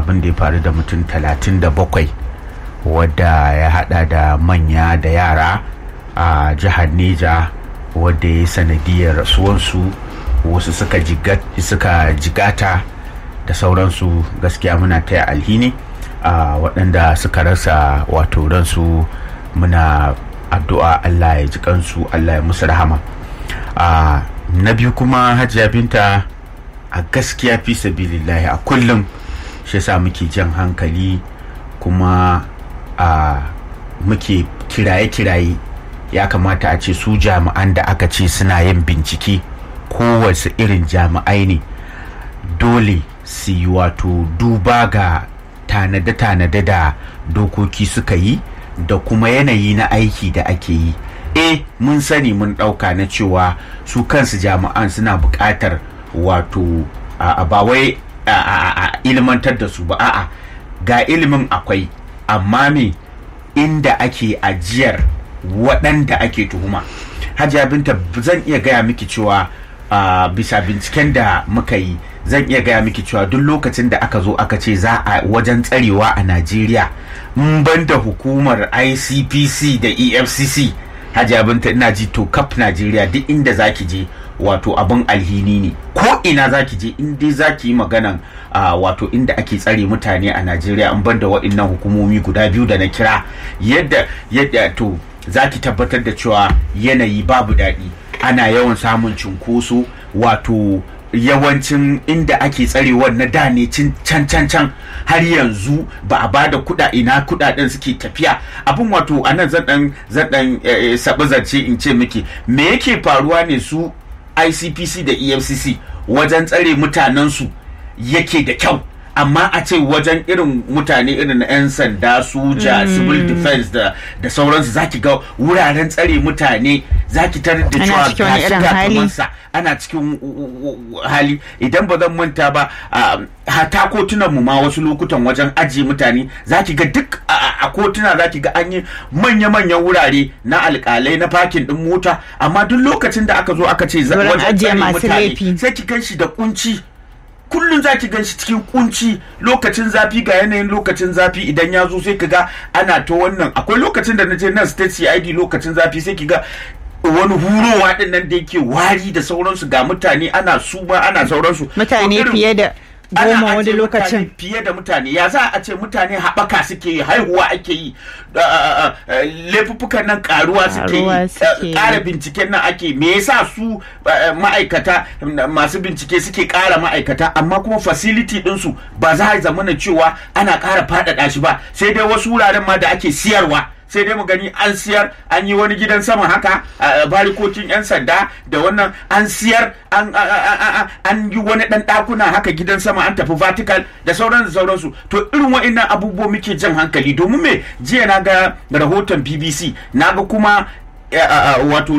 abin da ya faru da mutum talatin da bakwai wadda ya hada da manya da yara a jihar neja wadda ya sanadiyar rasuwansu wasu suka jigata da sauransu gaskiya muna taya alhini a waɗanda suka rasa wato ransu muna addu'a allah ya ji kansu allah ya musu rahama a na biyu kuma hajiya binta a gaskiya fi sabilillahi a kullum shi sa muke jan hankali kuma a muke kiraye-kiraye ya kamata a ce su jami'an da aka ce suna yin bincike kowace irin jami'ai ne dole su yi wato duba ga tanade-tanade da dokoki suka yi da kuma yanayi na aiki da ake yi e mun sani mun ɗauka na cewa su kansu jami'an suna buƙatar wato a ba wai a ilmantar da su ba a'a ga ilimin akwai amma me inda ake ajiyar waɗanda ake tuhuma hajiya binta zan iya gaya miki cewa uh, bisa binciken da muka yi zan iya gaya miki cewa duk lokacin da aka zo aka ce za a wajen tsarewa a najeriya ban da hukumar icpc da efcc hajiya binta ina ji to kaf najeriya duk inda zaki je wato abin alhini ne ko ina zaki je in dai zaki yi maganan uh, wato inda ake tsare mutane a najeriya in ban da waɗannan hukumomi guda biyu da na kira yadda yadda to zaki tabbatar da cewa yanayi babu daɗi ana yawan samun cunkoso wato yawancin inda ake tsarewar na da ne can can can har yanzu ba a bada kuɗa ina kuɗaɗen suke tafiya abin wato a nan zan dan zan dan sabi zance in ce miki me yake faruwa ne su ICPC da EFCC wajen tsare mutanensu yake da kyau amma a ce wajen irin mutane irin 'yan sanda soja mm. civil defense da, da sauransu zaki ga wuraren tsare mutane zaki tarar da cewa ga ana cikin hali idan ba zan manta ba hata kotunan mu ma wasu lokutan wajen ajiye mutane zaki ga duk a kotuna zaki ga an yi manya-manyan wurare na alkalai na fakin din mota amma duk lokacin da aka zo aka ce wajen tsare mutane sai ki gan shi da kunci kullum za ki ganshi cikin kunci lokacin zafi ga yanayin lokacin zafi idan ya zo sai ka ga ana ta wannan akwai lokacin da na je nan state cid lokacin zafi sai ki ga wani hurowa din nan da yake wari da sauransu ga mutane ana suma ana sauransu mutane fiye da goma wani lokacin fiye da mutane ya za a ce mutane haɓaka suke yi haihuwa ake yi laifuffukan nan karuwa suke yi ƙara binciken nan ake me yasa su ma'aikata masu bincike suke ƙara ma'aikata amma kuma facility ɗinsu ba za a zamana cewa ana ƙara faɗaɗa shi ba sai dai wasu wuraren ma da ake siyarwa sai dai mu gani an siyar an yi wani gidan sama haka barikokin 'yan sanda da wannan an siyar an yi wani dan dakuna haka gidan sama an tafi vertical da sauran da sauransu to irin wa'annan abubuwa muke jan hankali domin me jiya na ga rahoton bbc na ga kuma wato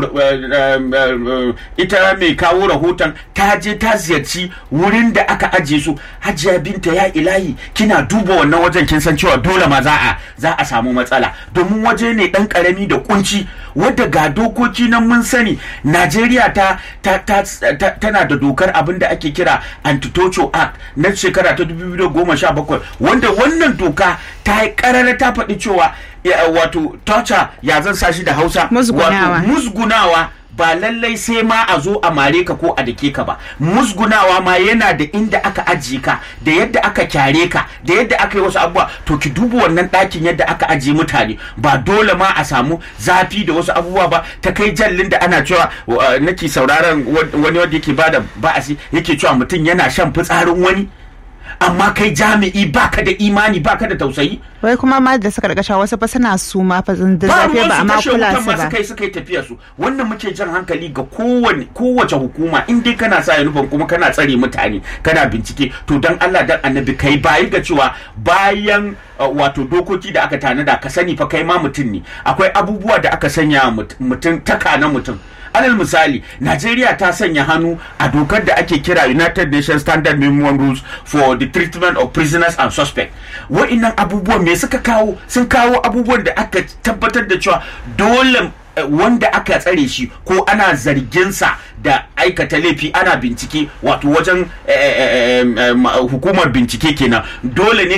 ita mai kawo rahoton ta je ta ziyarci wurin da aka ajiye su hajiya binta ya ilahi kina duba wannan wajen kin san cewa dole ma za a za a samu matsala domin waje ne dan karami da kunci wadda ga dokoki nan mun sani Najeriya ta, ta, ta, tana da dokar abin da ake kira Anti-Torture Act na shekara ta 2017 wanda wannan doka ta yi karara ta faɗi cewa wato torture ya zan sa shi da Hausa musgunawa musgunawa ba lallai sai ma a zo a mare ka ko a dake ka ba musgunawa ma yana da inda aka ajiye ka da yadda aka kyare ka da yadda aka yi wasu abubuwa to ki duba wannan ɗakin yadda aka ajiye mutane ba dole ma a samu zafi da wasu abubuwa ba ta kai jallin da ana cewa nake sauraron wani wanda yake bada ba'asi yake cewa mutum yana shan fitsarin wani amma kai jami'i baka da imani baka da tausayi wai kuma ma da suka rikasha wasu fa suna su ma fa da zafi ba amma kula su ba kai suka yi tafiya su wannan muke jan hankali ga kowane kowace hukuma in dai kana sa uniform kuma kana tsare mutane kana bincike to dan Allah dan annabi kai bayi ga cewa bayan wato dokoki da aka tanada ka sani fa kai ma mutum ne akwai abubuwa da aka sanya mutum taka na mutum alal misali Najeriya ta sanya hannu a dokar da ake kira United Nations Standard Minimum Rules for the Treatment of Prisoners and Suspects wa'innan abubuwan me suka kawo sun kawo abubuwan da aka tabbatar da cewa dole wanda aka tsare shi ko ana zarginsa da aikata laifi ana bincike wato wajen hukumar bincike kenan dole ne